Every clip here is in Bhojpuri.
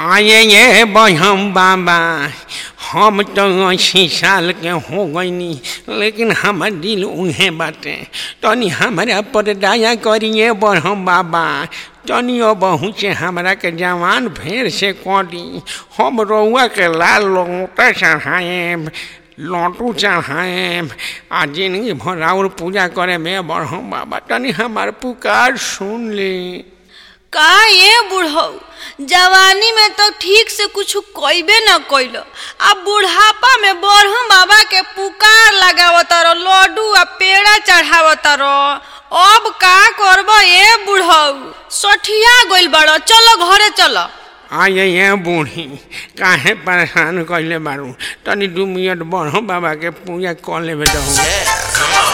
आये ये बहम बाबा हम तो अस्सी साल के हो गईनी लेकिन हमर दिल उहे बाटे तनी हमरा पर दया करिए बहम बाबा तनी बहु से हमरा के जवान फेर से करी हम रउआ के लाल लोटा चढ़ाए लौटू चढ़ाए आ जिंदगी भर और पूजा करे में बढ़म बाबा तनी हमार पुकार सुन ली का ये बुढ़ऊ जवानी में तो ठीक से कुछ कइबे न कइल अब बुढ़ापा में बरहम बाबा के पुकार लगावत रहो लड्डू आ पेड़ा चढ़ावत रहो अब का करब ये बुढ़ऊ सठिया गइल बड़ो चलो घरे चलो आये ये बूढ़ी काहे परेशान कइले बारू तनी दू मिनट बढ़ो बाबा के पूजा कर लेबे दहु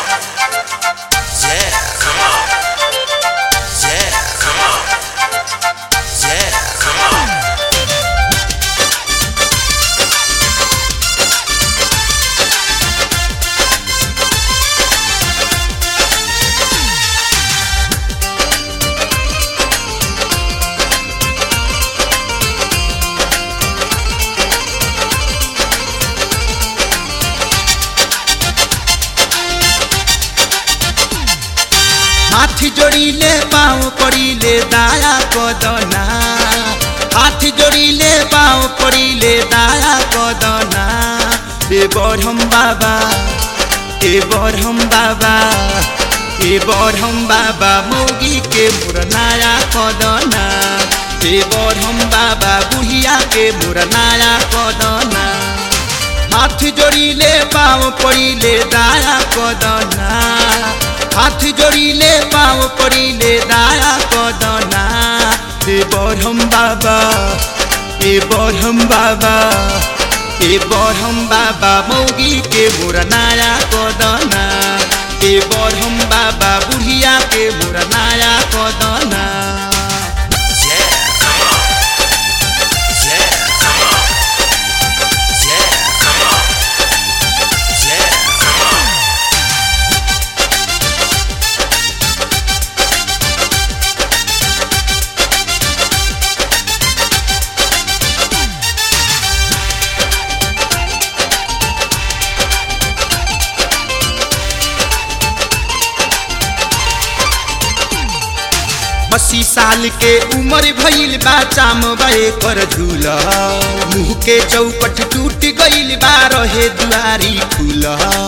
हाथ जोड़िले पाँव पड़िले दाया कदना हाथ जोड़िले पाँव पड़िले दाया कदना ए बरहम बाबा ए बरहम बाबा ए बरहम बाबा मोगी के मुरनाया कदना ए बरहम बाबा बुढ़िया के मुरनाया कदना हाथ जोड़िले पाँव पड़िले दाया कदना हाथ जोड़िले पाँव पड़िले दाया कदना ए बरहम बाबा ए बरहम बाबा ए बरहम बाबा मौगी के मुरनाया कदना ए बरहम बाबा बुढ़िया के मुरनाया कदना अस्सी साल के उम्र भइल बा चाम बे कर झूला मुँह के चौपट टूट गइल बा रहे दुआरी खुल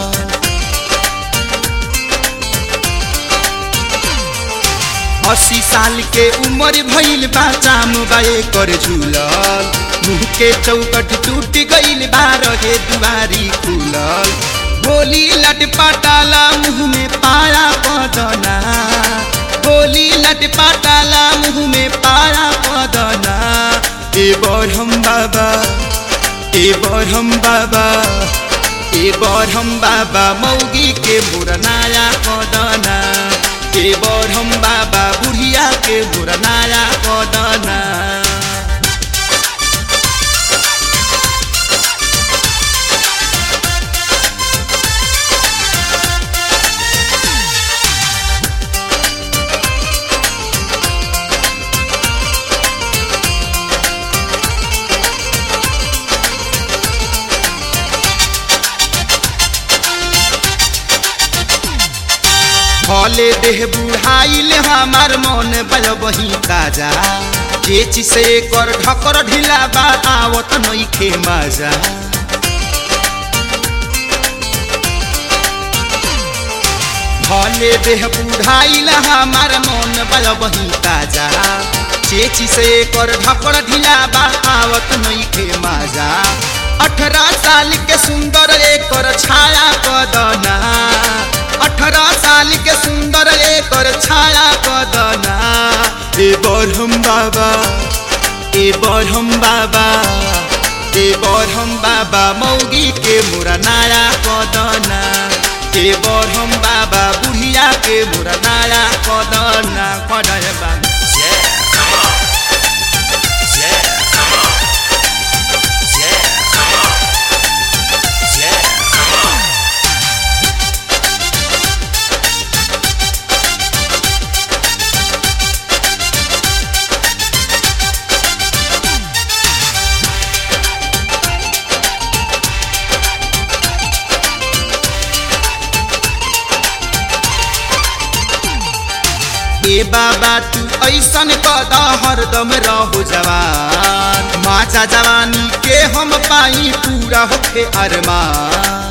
अस्सी साल के उम्र भइल बा चाम बे कर झूलल मुँह के चौकट टूट गइल बा रहे दुआरी खुलल होली लट पटाला मुँह में पाया बदना होली लट पटाला मुँह में पाया बदना ए बरहम बाबा ए बरहम बाबा ए बरहम बाबा मौगी के मुरनाया कदना ए बरहम बाबा बुढ़िया के मुरनाया कदना भले देह बुढ़ाइल हमार मन बल बही ताजा चेच से कर ढकर ढिला बा आवत नइखे मजा भले देह बुढ़ाइल हमार मन बल बही ताजा चेच से कर ढकर ढिला बा आवत नइखे मजा अठारह साल के सुंदर एकर छाया कदना अठारह साल के सुंदर एकर छाया कदना ए बरहम बाबा ए बरहम बाबा ए बरहम बाबा मौगी के मुरनाया कदना ए बरहम बाबा बुढ़िया के मुरनाया कदना कदय बाबा तू ऐसन कद हरदम रहो जवान माचा जवानी के हम पाई पूरा होखे अरमान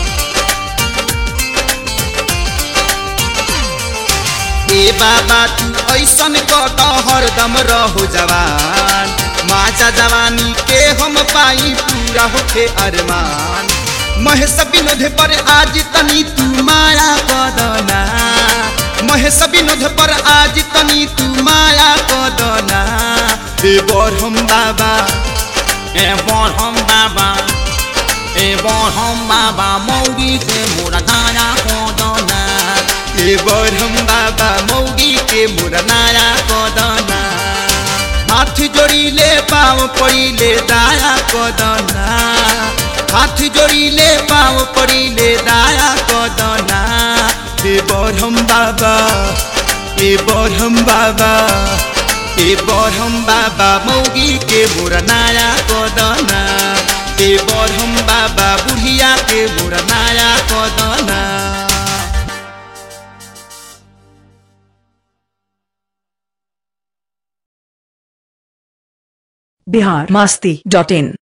ए बाबा तू ऐसन कद हरदम रहो जवान माचा जवानी के हम पाई पूरा होखे अरमान महेश विनोद पर आज तनी तू माया कदना महेश विनोद पर आज तनी तू माया कदना ए बरहम बाबा ए बरहम बाबा ए बरहम बाबा मौगी के मोरा धाया कोदना ए बरहम बाबा मौगी के मुरनाया कदना हाथ जोड़िले पाँव पड़िले दाया कदना हाथ जोड़िले पाँव पड़िले दाया कदना ए बरहम बाबा ए बरहम बाबा ए बरहम बाबा मौगी के मुरनाया कदना ए बरहम बाबा बुढ़िया के मुरनाया कदना बिहार मस्ती डॉट इन